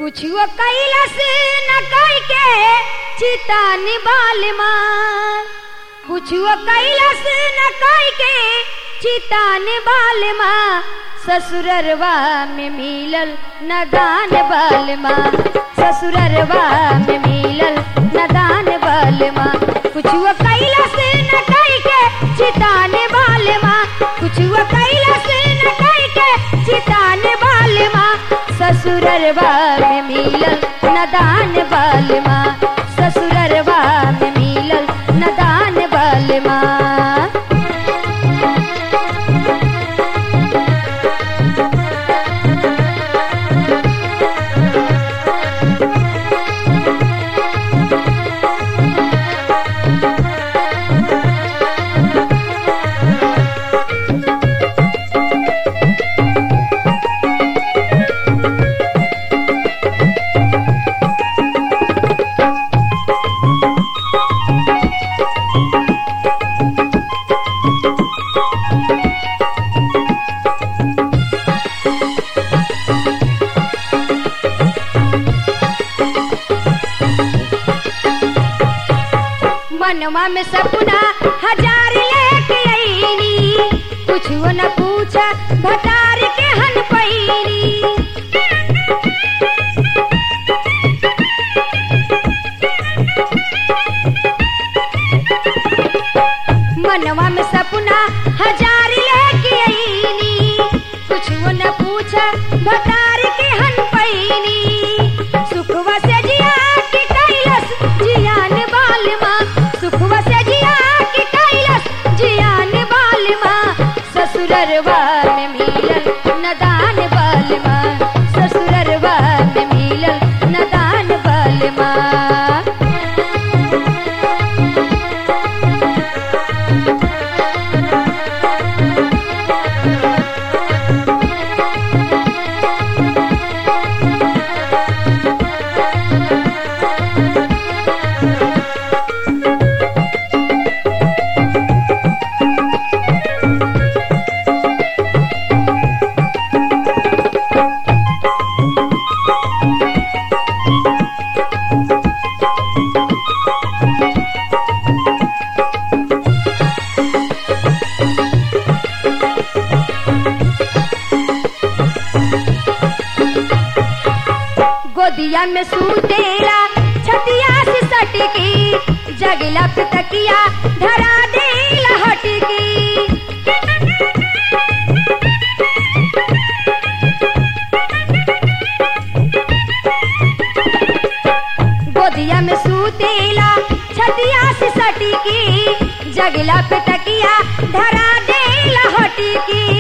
कुछुओ कैलस न कई के चिता निबाल मार कुछुओ कैलस न कई के चिता निबाल माँ ससुररवा में मिलल न दान बाल माँ ससुररवा में मिलल न दान बाल माँ कुछुओ कैलस न कई के चिता निबाल माँ कुछुओ कैलस न कई के चिता निबाल माँ ससुररवा में मिलल न दान बाल माँ ससुररवा में मिलल न दान बाल माँ मनवा में सपना हजार लेके आईनी कुछ न पूछा भटार के हन पैनी मनवा में सपना हजार लेके आईनी कुछ न पूछा भटार के हन पैनी सुखवा से जिया के कैलस जियान बाल माँ सुखवा से जिया के कैलस जियान बाल माँ ससुररवा में मिलल नदान बाल माँ ससुररवा में मिलल नदान बाल माँ गोदिया में सूतेला छतिया से सटकी जगला पे तकिया धरा देला हटकी गोदिया में सूतेला छतिया से सटकी जगला पे तकिया धरा देला हटकी